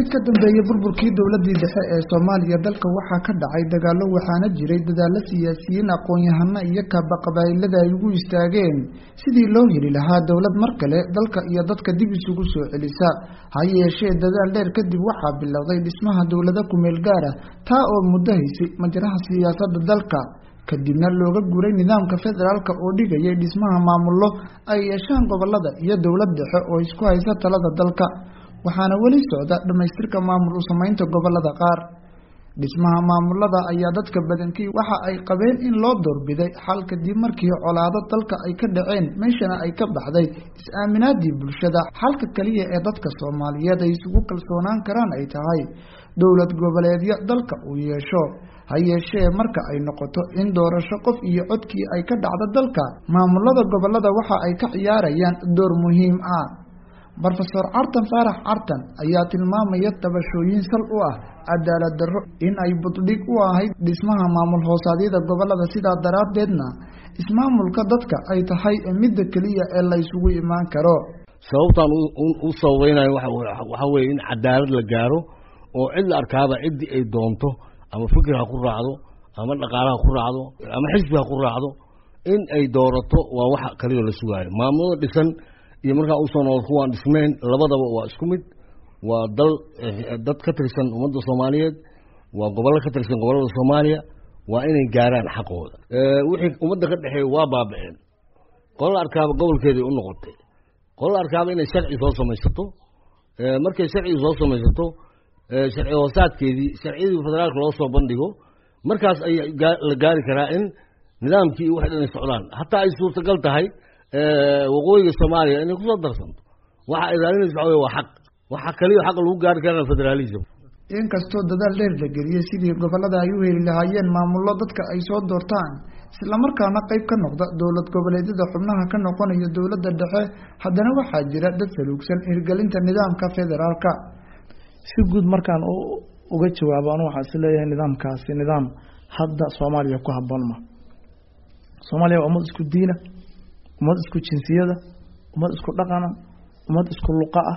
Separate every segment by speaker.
Speaker 1: wixii ka dambeeyey burburkii dowladii dhexe ee soomaaliya dalka waxaa ka dhacay dagaallo waxaana jiray dadaalo siyaasiyiin aqoon-yahano iyo kaaba qabaa'ilada ay ugu istaageen sidii loo heli lahaa dowlad mar kale dalka iyo dadka dib isugu soo celisa ha yeeshee dadaal dheer kadib waxaa bilowday dhismaha dowlado kumeel gaara taa oo muddo haysay majraha siyaasadda dalka kadibna looga guuray nidaamka federaalka oo dhigayay dhismaha maamullo ay yeeshaan gobolada iyo dowlad dhexe oo isku haysa talada dalka waxaana weli socda dhammaystirka maamul u samaynta gobolada qaar dhismaha maamulada ayaa dadka badankii waxa ay qabeen in loo doorbiday xal kadib markii colaado dalka ay ka dhaceen meeshana ay ka baxday is-aaminaadii bulshada xalka keliya ee dadka soomaaliyeed ay isugu kalsoonaan karaan ay tahay dowlad goboleedyo dalka uu yeesho ha yeeshee marka ay noqoto in doorasho qof iyo codkii ay ka dhacdo dalka maamulada gobolada waxa ay ka ciyaarayaan door muhiim ah brofesor cartan faarax cartan ayaa tilmaamaya tabashooyin sal u ah cadaalad darro in ay buddhig u ahayd dhismaha maamul hoosaadyada gobolada sidaa daraaddeedna ismaamulka dadka ay tahay midda keliya ee la ysugu imaan karo
Speaker 2: sababtaan u sababaynayo waxaa weeye in cadaalad la gaaro oo cid la arkaaba ciddii ay doonto ama fikir ha ku raacdo ama dhaqaale ha ku raacdo ama xisbi ha ku raacdo in ay doorato waa waxa kaliya la sugaayo maamulada dhisan iyo markaa usoo nool kuwaan dhismeyn labadaba waa isku mid waa dal dad ka tirsan ummadda soomaaliyeed waa gobollo ka tirsan gobollada soomaaliya waa inay gaaraan xaqooda wixii ummadda ka dhexeeya waa baabaceen qola arkaaba gobolkeeday u noqotay qola arkaaba inay sharci soo samaysato markay sharcigi soo samaysato sharci hoosaadkeedii sharciyadii federaalka loo soo bandhigo markaas ayaa la gaari karaa in nidaamkii waxay dhan ay socdaan hataa ay suurtagal tahay waqooyiga soomaaliya inay kusoo darsanto waxa ilaalinaysa waxa wey waa xaq waxa kaliya xaqa lagu gaari karana federalism
Speaker 1: inkastoo dadaal dheer la geliyey sidii gobolada ay u heli lahaayeen maamullo dadka ay soo doortaan islamarkaana qayb ka noqda dowlad goboleedyada xubnaha ka noqonaya dowladda dhexe haddana waxaa jira dad saluugsan hirgelinta nidaamka federaalka
Speaker 3: si guud markaan uga jawaabo anu waxaan is leeyahay nidaamkaasi nidaam hadda soomaaliya ku habboon ma soomaaliya waa ummad isku diina ummad isku jinsiyada ummad isku dhaqana ummad isku luqa ah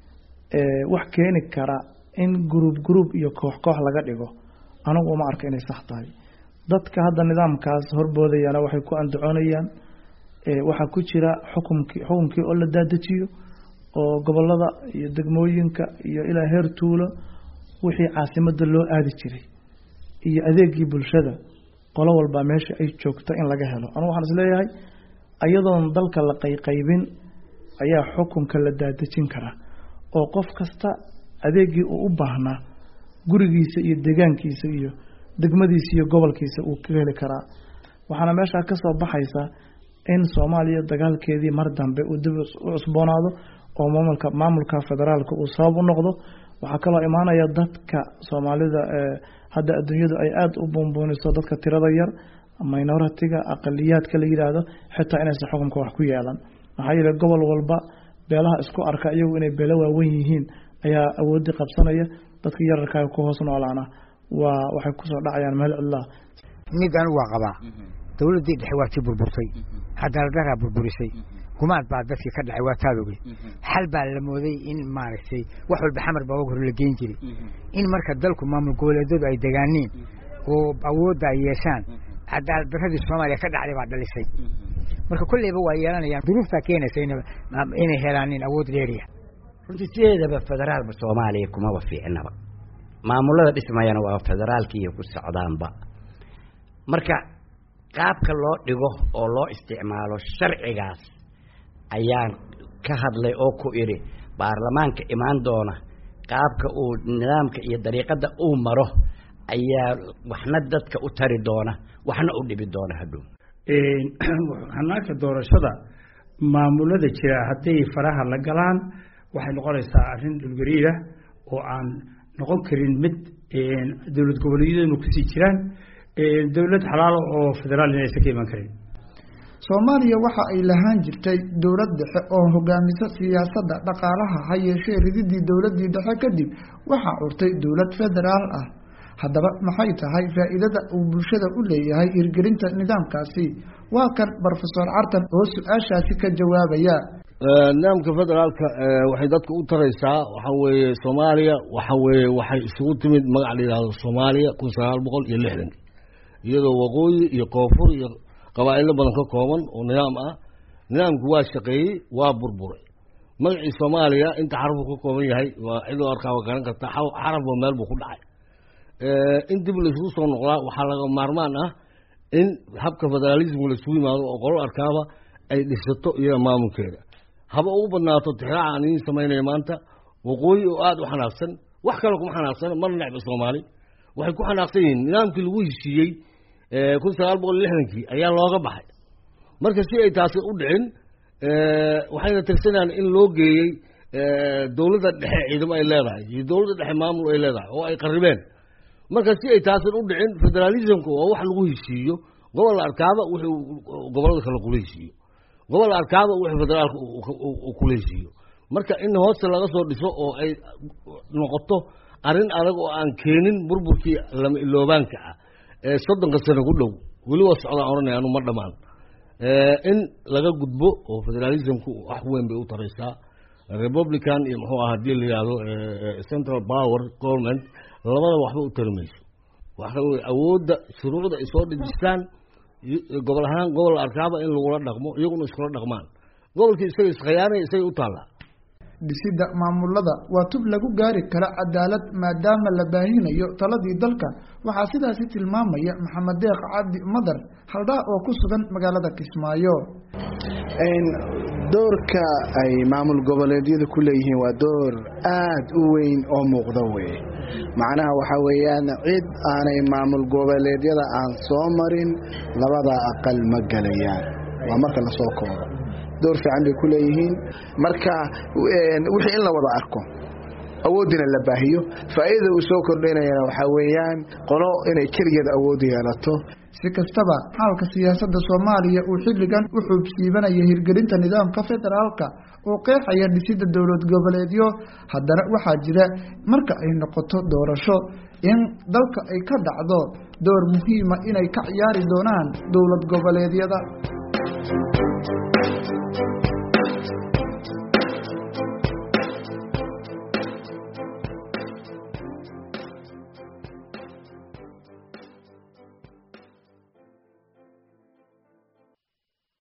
Speaker 3: wax keeni kara in gruub gruub iyo koox koox laga dhigo anigu uma arka inay sax tahay dadka hadda nidaamkaas horboodayana waxay ku andacoonayaan waxaa ku jira xukumkii xukumkii oo la daadajiyo oo gobolada iyo degmooyinka iyo ilaa heer tuulo wixii caasimada loo aadi jiray iyo adeegii bulshada qolo walba meesha ay joogto in laga helo anigu waxaan isleeyahay ayadoon dalka la qayqaybin ayaa xukunka la daadejin karaa oo qof kasta adeegii uu u baahnaa gurigiisa iyo deegaankiisa iyo degmadiisa iyo gobolkiisa uu ka heli karaa waxaana meeshaa ka soo baxaysa in soomaaliya dagaalkeedii mar dambe uu dib u cusboonaado oo maamulka maamulka federaalka uu sabab u noqdo waxaa kaloo imaanaya dadka soomaalida hadda adduunyadu ay aada u buunbuuniso dadka tirada yar minoritiga aqaliyaadka la yidhaahdo xitaa inaysan xukunka wax ku yeelan maxaa yeele gobol walba beelaha isku arka iyagu inay beelo waawen yihiin ayaa awoodii qabsanaya dadka yararkaa ku hoos noolaana waa waxay kusoo dhacayaan meel cidlaa
Speaker 4: mid anigu waa qabaa dowladdii dhexe waa tii burburtay cadaaladdaraa burburisay gumaad baa dadkii ka dhacay waa taadogay xal baa la mooday in maaragtay wax walba xamar baa og hore la geen jiray in marka dalku maamul goboleedyadu ay degaaniin oo awoodda ay yeeshaan cadaalad darradii soomaaliya ka dhacday baa dhalisay marka kolleyba waa yeelanayaan duruuftaa keenaysa inay helaanin awood dheeriya
Speaker 5: runtii sideedaba federaalba soomaaliya kumaba fiicnaba maamulada dhismayana waa federaalkiiyo ku socdaanba marka qaabka loo dhigo oo loo isticmaalo sharcigaas ayaan ka hadlay oo ku idhi baarlamaanka imaan doona qaabka uu nidaamka iyo dariiqadda uu maro ayaa waxna dadka u tari doona waxna u dhibi doona hadhow
Speaker 6: hanaanka doorashada maamulada jira hadday faraha la galaan waxay noqonaysaa arrin dhulgariira oo aan noqon karin mid dowlad goboleedyaduna kusii jiraan dowlad xalaalo oo federaal inaysan ka iman karin
Speaker 1: soomaaliya waxa ay lahaan jirtay dowlad dhexe oo hogaamisa siyaasadda dhaqaalaha ha yeeshee rididii dowladii dhexe kadib waxaa curtay dowlad federaal ah haddaba maxay tahay faa'iidada uu bulshada u leeyahay hirgelinta nidaamkaasi waa kan brofesor cartan oo su-aashaasi ka jawaabaya
Speaker 2: nidaamka federaalka waxay dadka u taraysaa waxa weeye soomaaliya waxa weeye waxay isugu timid magac la yidhahdo soomaaliya kun sagaal boqol iyo lixdankii iyadoo waqooyi iyo koonfur iyo qabaa'ilo badan ka kooban oo nidaam ah nidaamku waa shaqeeyey waa burburay magacii soomaaliya inta xarafuu ka kooban yahay waa cidoo arkaa waa garan karta xarafba meel buu ku dhacay in dib laisugu soo noqdaa waxaa laga maarmaan ah in habka federaalismka laisugu yimaado oo qolo arkaaba ay dhisato iyada maamulkeeda haba ugu badnaato tixraaca aan idiin samaynaya maanta waqooyi oo aada u xanaaqsan wax kale kuma xanaaqsana marna necba soomaali waxay ku xanaaqsan yihiin nidaamkii lagu heshiiyey kun sagaal boqol lixdankii ayaa looga baxay marka si ay taasi u dhicin waxayna tirsanayaan in loo geeyey dowladda dhexe ciidamo ay leedahay iyo dowladda dhexe maamul ay leedahay oo ay qaribeen marka si ay taasin u dhicin federalismka waa wax lagu heshiiyo gobol arkaaba wuxuu gobollada kale kula heshiiyo gobol arkaaba wuxuu federaalka kula heshiiyo marka in hoosta laga soo dhiso oo ay noqoto arrin adag oo aan keenin burburkii lama iloobaanka ah ee soddonka sano ku dhow weli waa socdaan odhanaya anu ma dhammaan in laga gudbo oo federalismku wax weyn bay u taraysaa republican iyo muxuu aha hadii la yihahdo central power government labadaba waxba u tari mayso waxa weye awoodda shuruucda ay soo dhejistaan gobol ahaan gobol arkaaba in lagula dhaqmo iyaguna iskula dhaqmaan gobolkii isaga iskhiyaanaya isagay u taallaa
Speaker 1: dhisidda maamulada waa tub lagu gaari kara cadaalad maadaama la baahinayo taladii dalka waxaa sidaasi tilmaamaya maxamed deeq cabdi madar haldhaa oo ku sugan magaalada kismaayo
Speaker 7: doorka ay maamul goboleedyadu ku leeyihiin waa door aada u weyn oo muuqda weye macnaha waxaa weeyaan cid aanay maamul goboleedyada aan soo marin labada aqal ma gelayaan waa marka lasoo koobo door fiican bay ku leeyihiin marka wixii in la wada arko awoodina la baahiyo faa'iidada uu soo kordhinayana waxaa weeyaan qolo inay keligeed awood yeelato
Speaker 1: si kastaba xaalka siyaasadda soomaaliya uu xilligan u xuubsiibanaya hirgelinta nidaamka federaalka oo qeexaya dhisidda dowlad goboleedyo haddana waxaa jira marka ay noqoto doorasho in dalka ay ka dhacdo door muhiima inay ka ciyaari doonaan dowlad goboleedyada